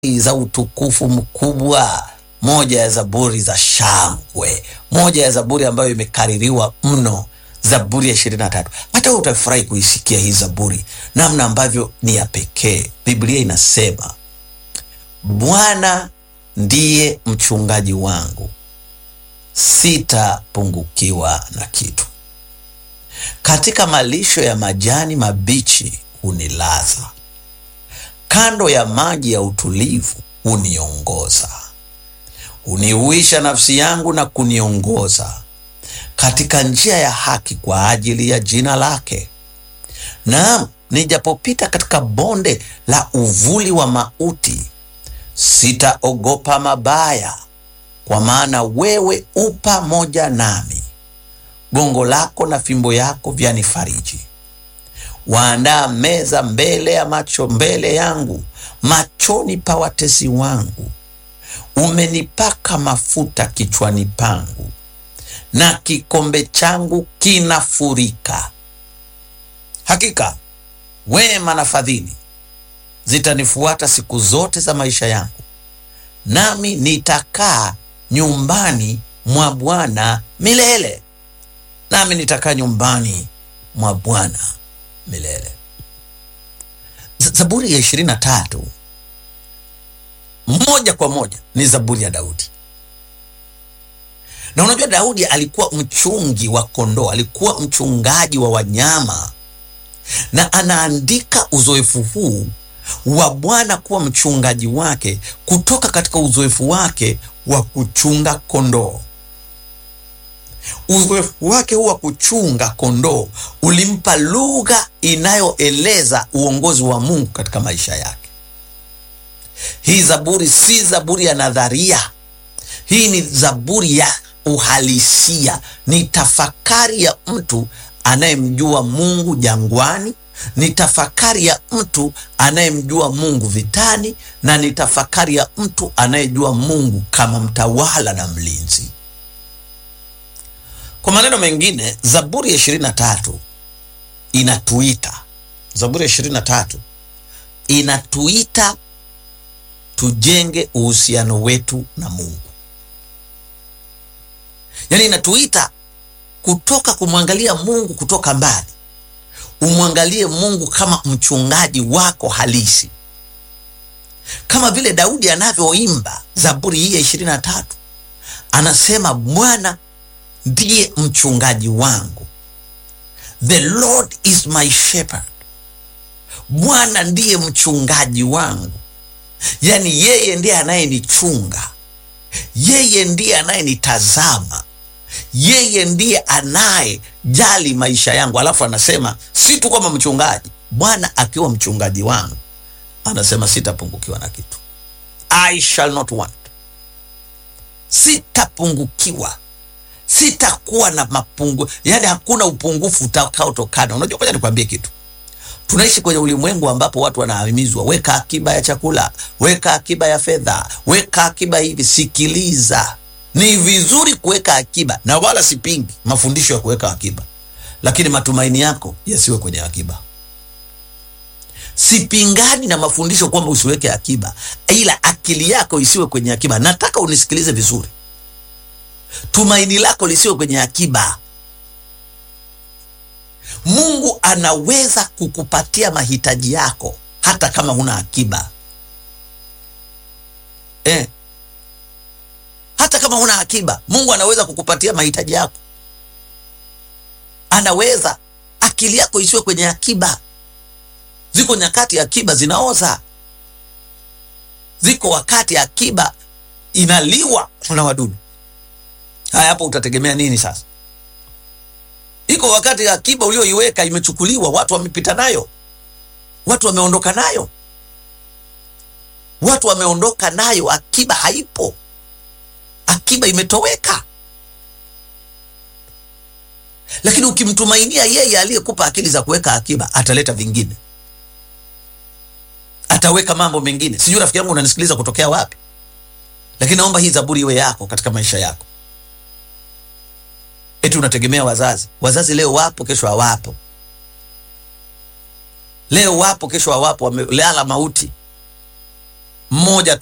za utukufu mkubwa, moja ya zaburi za shangwe, moja ya zaburi ambayo imekaririwa mno, Zaburi ya ishirini na tatu. Hata wewe utafurahi kuisikia hii zaburi, namna ambavyo ni ya pekee. Biblia inasema Bwana ndiye mchungaji wangu, sitapungukiwa na kitu. Katika malisho ya majani mabichi hunilaza, kando ya maji ya utulivu huniongoza. Huniuisha nafsi yangu na kuniongoza katika njia ya haki kwa ajili ya jina lake. Naam, nijapopita katika bonde la uvuli wa mauti, sitaogopa mabaya, kwa maana wewe u pamoja nami. Gongo lako na fimbo yako vyanifariji. Waandaa meza mbele ya macho mbele yangu machoni pa watesi wangu. Umenipaka mafuta kichwani pangu, na kikombe changu kinafurika. Hakika wema na fadhili zitanifuata siku zote za maisha yangu, nami nitakaa nyumbani mwa Bwana milele. Nami nitakaa nyumbani mwa Bwana milele. Zaburi ya ishirini na tatu moja kwa moja ni zaburi ya Daudi. Na unajua Daudi alikuwa mchungi wa kondoo, alikuwa mchungaji wa wanyama, na anaandika uzoefu huu wa Bwana kuwa mchungaji wake kutoka katika uzoefu wake wa kuchunga kondoo. Uzoefu wake huu wa kuchunga kondoo ulimpa lugha inayoeleza uongozi wa Mungu katika maisha yake. Hii zaburi si zaburi ya nadharia, hii ni zaburi ya uhalisia, ni tafakari ya mtu anayemjua Mungu jangwani, ni tafakari ya mtu anayemjua Mungu vitani, na ni tafakari ya mtu anayejua Mungu kama mtawala na mlinzi. Kwa maneno mengine, Zaburi ya ishirini na tatu inatuita, Zaburi ya ishirini na tatu inatuita tujenge uhusiano wetu na Mungu. Yaani inatuita kutoka kumwangalia Mungu kutoka mbali, umwangalie Mungu kama mchungaji wako halisi, kama vile Daudi anavyoimba Zaburi hii ya ishirini na tatu anasema, Bwana ndiye mchungaji wangu, the Lord is my shepherd. Bwana ndiye mchungaji wangu, yaani yeye ndiye anayenichunga, yeye ndiye anayenitazama, yeye ndiye anayejali maisha yangu. Alafu anasema si tu kwamba mchungaji, Bwana akiwa mchungaji wangu, anasema sitapungukiwa na kitu, I shall not want, sitapungukiwa sitakuwa na mapungu, yaani hakuna upungufu utakaotokana. Unajua, ngoja nikwambie kitu. Tunaishi kwenye ulimwengu ambapo watu wanahimizwa, weka akiba ya chakula, weka akiba ya fedha, weka akiba hivi. Sikiliza, ni vizuri kuweka akiba na wala sipingi mafundisho ya kuweka akiba, lakini matumaini yako yasiwe kwenye akiba. Sipingani na mafundisho kwamba usiweke akiba, ila akili yako isiwe kwenye akiba. Nataka unisikilize vizuri. Tumaini lako lisiwe kwenye akiba. Mungu anaweza kukupatia mahitaji yako hata kama huna akiba eh. Hata kama huna akiba, Mungu anaweza kukupatia mahitaji yako, anaweza. Akili yako isiwe kwenye akiba. Ziko nyakati akiba zinaoza, ziko wakati akiba inaliwa na wadudu. Haya, hapo utategemea nini sasa? Iko wakati akiba ulioiweka imechukuliwa, watu wamepita nayo, watu wameondoka nayo, watu wameondoka nayo, akiba haipo, akiba imetoweka. Lakini ukimtumainia yeye aliyekupa akili za kuweka akiba, ataleta vingine, ataweka mambo mengine. Sijui rafiki yangu unanisikiliza kutokea wapi, lakini naomba hii zaburi iwe yako katika maisha yako. Eti unategemea wazazi. Wazazi leo wapo, kesho hawapo. Leo wapo, kesho hawapo, wamelala mauti. mmoja